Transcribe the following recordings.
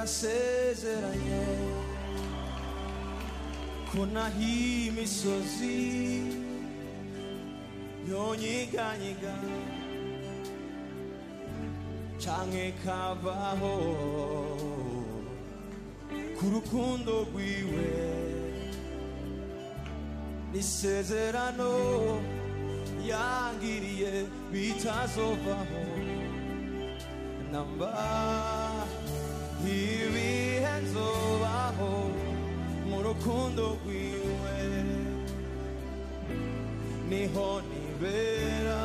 yasezeranye ko naho imisozi yonyiganyiga canke kavaho ku rukundo rwiwe n'isezerano yangiriye bitazovaho namba ibihe nzobaho mu rukundo rwiwe niho nibera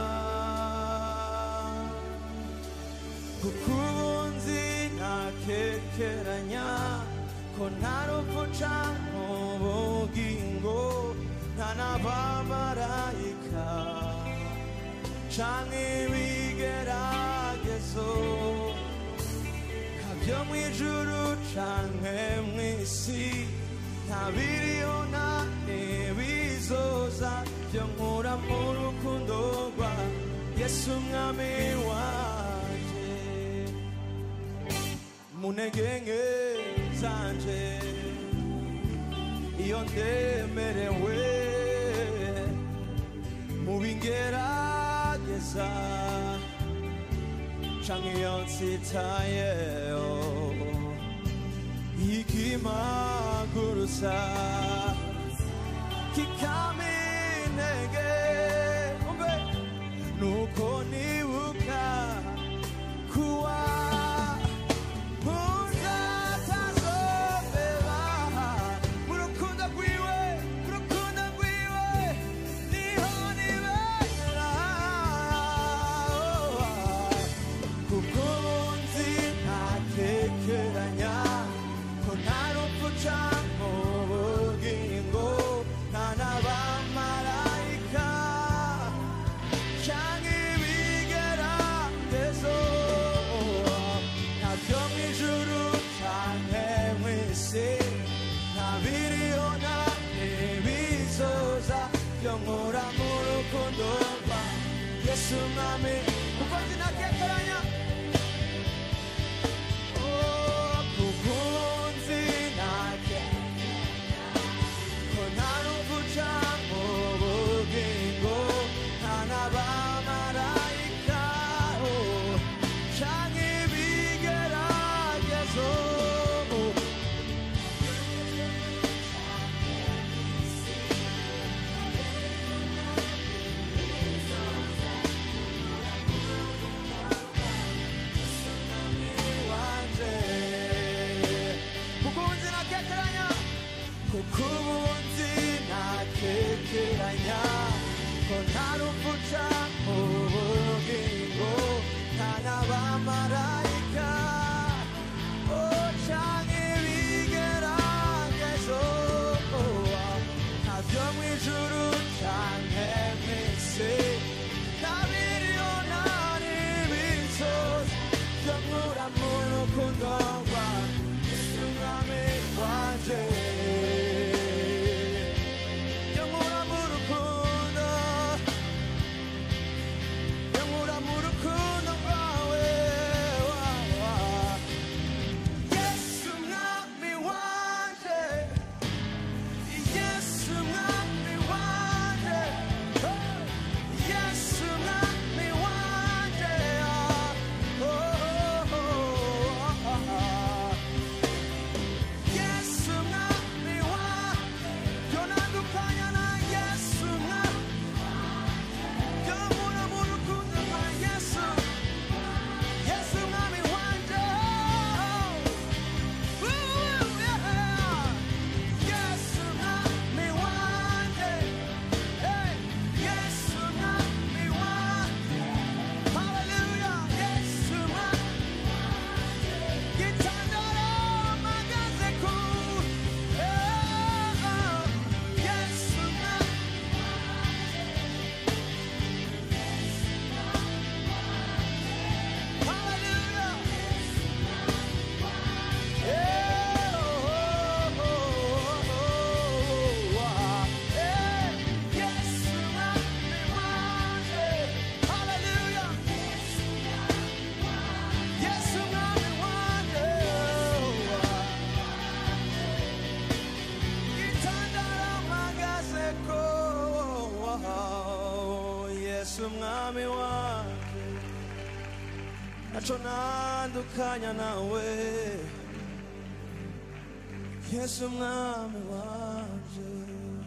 kuko ubunzi ntakekeranya ko nta rupfu canke ubugingo nta n'abamarayika canke ibigeragezo kabyo mu ijuru canke mw'isi nta biriho nta n'ibizoza byo nkura mu rukundo rwa yesu umwami wanje mu ntege nke zanje iyo ndemerewe mu bingerageza canke iyo nsitayeho ikimagurusa kikama intege umve nuko nibuka kuwa muzatazobeba mu rukundo rwiwe mu rukundo rwiwe niho nibera kuko nzi ntakekeranya ko nta rupfu canke ubugingo nta n'abamarayika canke ibigeragezo ntabyo mu ijuru canke mw'isi nta biriho nta n'ibizoza byo nkura mu rukundo rwa yesu mwami kuko sinakekeranya Oh, kuko nzi ntakekeranya ko nta rupfu canke ubugingo nta n'abamarayika oh, canke ibigeragezo wanje kuko nzi nakekeranya kuko ubunzi nakekeranya ko nta rupfu canke ubugingo nta n'abamarayika oh, canke ibigeragezo ntabyo mu ijuru canke mw'isi nta biriho nta n'ibizoza byo nkura mu rukundo rwa Yesu umwami wanje byo nkura mu rukundo byo nkura mu rukundo rwawe wa, wa. Yesu umwami wanje Yesu umwami wanje oh. Yesu umwami wanje oh, oh, oh, oh, oh. yesu mwami wanje naco nandukanya nawe yesu mwami wanje